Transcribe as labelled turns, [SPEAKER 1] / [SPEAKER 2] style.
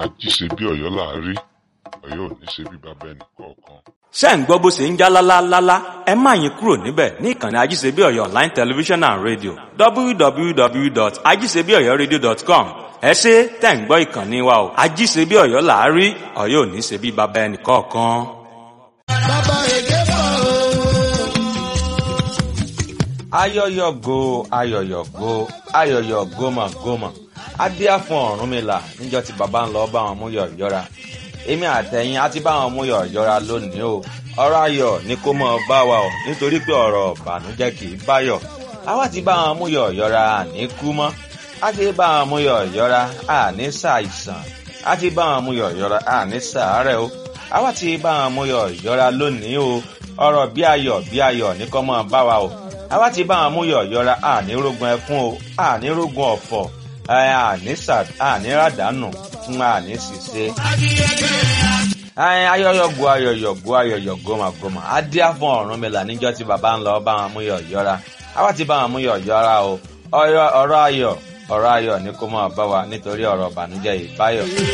[SPEAKER 1] ají ṣe bí ọ̀yọ́ là á rí ọ̀yọ́ ò ní ṣe bí bàbá ẹnì kọ̀ọ̀kan.
[SPEAKER 2] ṣé ń gbọ́ bó ṣe ń já lálálálá ẹ má yín kúrò níbẹ̀ ní ìkànnì ajíṣebí ọ̀yọ́ online television and radio www.ajíṣebíọ̀yọ́radio.com ẹ ṣe tẹ̀ ń gbọ́ ìkànnì wa o ajíṣebí ọ̀yọ́ là á rí ọ̀yọ́ ò ní ṣe bí bàbá ẹnì kọ̀ọ̀kan.
[SPEAKER 3] bàbá èké bọ̀ o.
[SPEAKER 4] ayọyọgo ayọyọgo ayọyọ gómọgómọ adíá fún ọ̀rúnmìlà níjọ́ tí bàbá ń lọ bá wọn mú yọ yọra èmi àtẹ̀yìn á ti bá wọn mú yọ yọra lónìí o ọ̀rọ̀ ayọ̀ ni kó mọ bá wa o nítorí pé ọ̀rọ̀ ìbànújẹ́ kì í báyọ̀ àwa ti bá wọn mú yọ yọra àní kú mọ́ á ti bá wọn mú yọ yọra àní ṣàìsàn á ti bá wọn mú yọ yọra àní ṣàárẹ̀ o àwa ti bá wọn mú yọ yọra lónìí o ọ̀rọ̀ bí ayọ̀ bí ayọ̀ ní kó mọ bá wa o àwa ti bá wọn mú yọ yọra àní rógun ẹkún o àní rógun ọ̀fọ̀ àní ràdánù fún àní ṣìṣe. ayọyọgo ayọyọgo ayọyọgo màgòmà adíá fún ọ̀run mi là níjọ́ tí bàbá ń lọ bá wọn mú yọ yọra àwa ti bá wọn mú yọ yọra o ọ̀rọ̀ ayọ̀ ọ̀rọ̀ ayọ̀ ni kó máa bá wa nítorí ọ̀rọ̀ ìbànújẹ́ ìbáyọ̀.